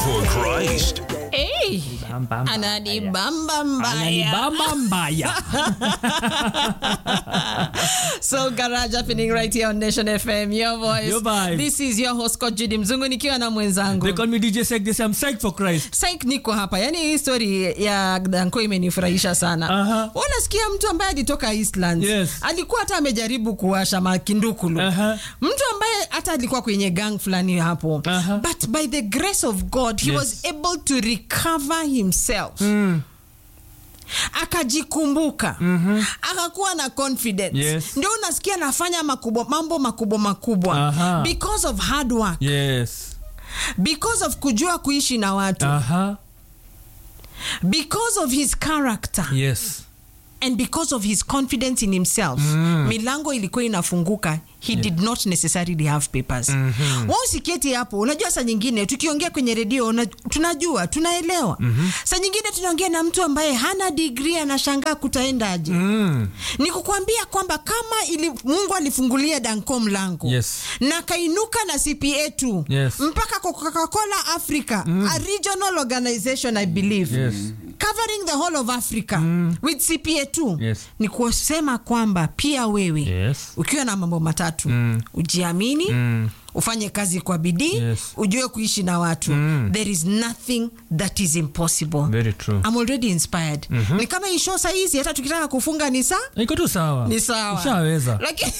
for Christ. Hey, Bam, bam, ananibamba mbaya Ananibamba mbaya. so garage happening right here on nation fm your voice Your vibe. this is your host Scott Judy mzungu nikiwa na mwenzangu They call me DJ Sek. They say I'm psyched for Christ. Saik niko hapa yani hii story ya danko imenifurahisha sana Aha. unasikia mtu ambaye alitoka Eastlands Yes. alikuwa hata amejaribu kuwasha makindukulu Aha. mtu ambaye hata alikuwa kwenye gang fulani hapo Aha. but by the grace of god he Yes. was able to recover himself Mm. akajikumbuka mm-hmm. akakuwa na confidence Yes. ndio unasikia anafanya makubwa mambo makubwa makubwa Aha. because of hard work Yes. because of kujua kuishi na watu Aha. because of his character Yes. and because of his confidence in himself Mm. milango ilikuwa inafunguka he did not necessarily have papers mm-hmm. usiketi hapo unajua saa nyingine tukiongea kwenye redio una, tunajua tunaelewa mm-hmm. saa nyingine tunaongea na mtu ambaye hana digri anashangaa kutaendaje Mm. ni kukwambia kwamba kama ili, mungu alifungulia danko mlango Yes. na kainuka na cpa tu Yes. mpaka coca-cola africa a regional organization i believe Yes. covering the whole of africa with cpa tu Yes. ni kusema kwamba pia wewe Yes. ukiwa na mambo matatu Mm. ujiamini Mm. ufanye kazi kwa bidii Yes. ujue kuishi na watu Mm. there is nothing that is impossible Very true. I'm already inspired ni kama hii show saizi hata tukitaka kufunga ni saa Iko tu sawa. ni sawa Ushaweza. lakini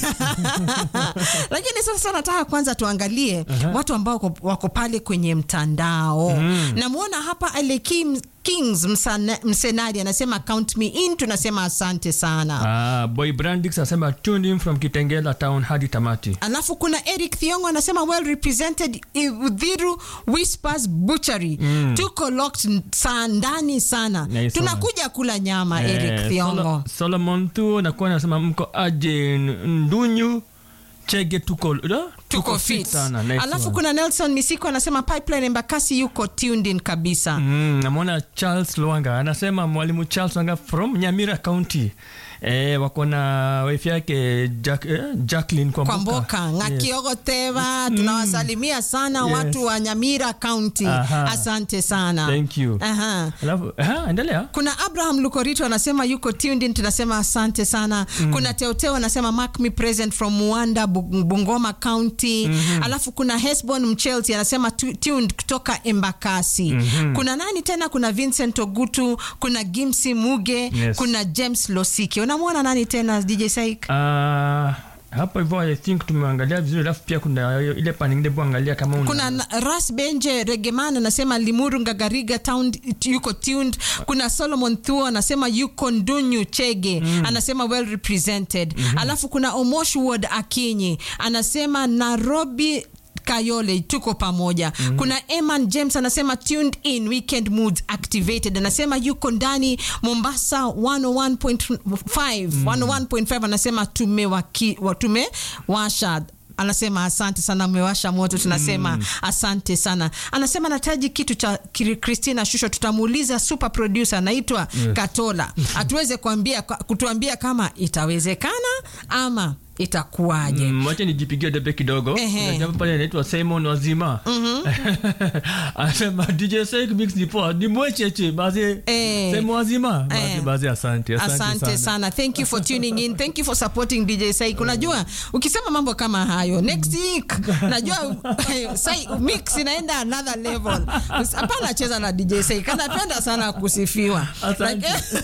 lakini sasa nataka kwanza tuangalie watu ambao wako, wako pale kwenye mtandao namwona hapa ale Kim, kings Msana- msenari anasema count me in tunasema asante sana Ah, boy Brandix anasema tuned in from Kitengela town hadi tamati. alafu kuna eric thiongo anasema well represented udhiru whispers butchery tuko locked saa ndani sana Nice tunakuja kula nyama Eh, eric thiongo Solo- Solomon tu nakuwa nasema mko aje N- ndunyu chege tuko uh, tuko fit sana nice alafu one. kuna nelson misiko anasema pipeline embakasi yuko tuned in kabisa Mm, namwona Charles Lwanga anasema mwalimu Charles Lwanga from Nyamira County eh, wako na wife yake Jack, eh, Jacqueline kwa Kwamboka. mboka Yes. ng'akiogoteva tunawasalimia sana Yes. watu wa nyamira county Aha. asante sana Thank you. Aha. Alafu aha, endelea. kuna abraham lukorito anasema yuko tuned in tunasema asante sana kuna teoteo anasema mark me present from muanda Bu- bungoma county alafu kuna hesbon mchelsi anasema tu- tuned kutoka embakasi kuna nani tena kuna vincent ogutu kuna gimsi muge Yes. kuna james losiki unamwona nani tena dj saik Ah, hapo hivyo I think tumeangalia vizuri, alafu pia kuna ile pani ingine buangalia kama una kuna na- ras benje regeman anasema limuru ngagariga town yuko tuned kuna solomon thuo anasema yuko ndunyu chege anasema well represented alafu kuna omosh ward akinyi anasema nairobi kayole tuko pamoja kuna eman james anasema tuned in weekend moods activated anasema yuko ndani mombasa 101.5 101.5 anasema tumewaki- wa- tumewasha anasema asante sana mmewasha moto tunasema mm. asante sana anasema nataji kitu cha Kri- christina shusho tutamuuliza super producer anaitwa yes. katola atuweze kuambia kutuambia kama itawezekana ama itakuwaje Mm, wacha nijipigie debe kidogo Ehe. Kuna jamaa pale anaitwa simon wazima anasema dj Sek mix ni poa ni mwecheche basi Eh. simon wazima basi Eh. basi asante asante, asante sana. sana. thank you for tuning in thank you for supporting dj saik unajua ukisema mambo kama hayo next week najua sai mix inaenda another level hapana cheza na dj saik anapenda sana kusifiwa Asante.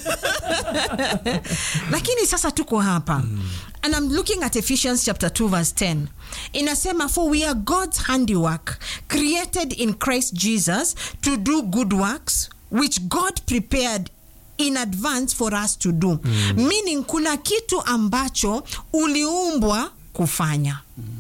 Like- lakini sasa tuko hapa and i'm looking at ephesians chapter 2 verse 10 inasema for we are god's handiwork created in christ jesus to do good works which god prepared in advance for us to do meaning kuna kitu ambacho uliumbwa kufanya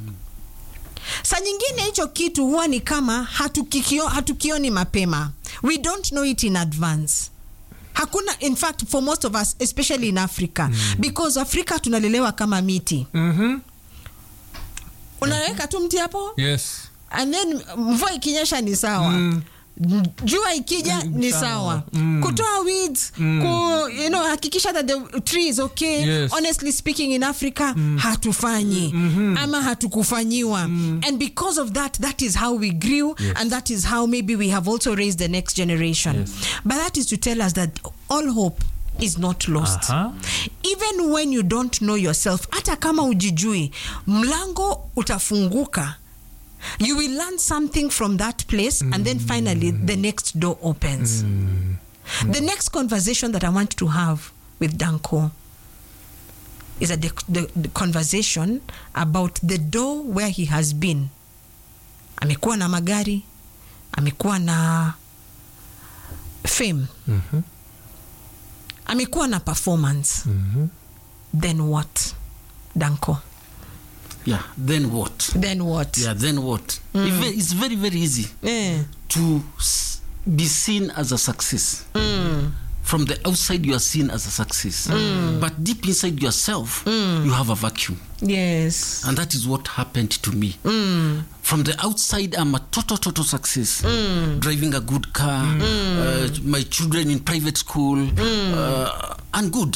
saa nyingine hicho kitu huwa ni kama hatukikio, hatukioni mapema we don't know it in advance hakuna in fact for most of us especially in africa because afrika tunalelewa kama miti Mhm. unaweka tu mti hapo yes and then mvua ikinyesha ni sawa Mm. jua ikija ni sawa. sawa Mm. kutoa weeds ku, you know, hakikisha that the tree is okay Yes. honestly speaking in africa hatufanyi ama hatukufanyiwa and because of that that is how we grew and that is how maybe we have also raised the next generation Yes. but that is to tell us that all hope is not lost Aha. even when you don't know yourself hata kama ujijui mlango utafunguka you will learn something from that place and then finally the next door opens the next conversation that i want to have with danko is a the, the, the conversation about the door where he has been amekuwa na magari amekuwa na fame Mhm. amekuwa na performance Mhm. then what danko yeah then what then what yeah then what It ve- it's very very easy eh. to s- be seen as a success from the outside you are seen as a success but deep inside yourself you have a vacuum yes and that is what happened to me from the outside i'm a total total success driving a good car uh, my children in private school uh, and good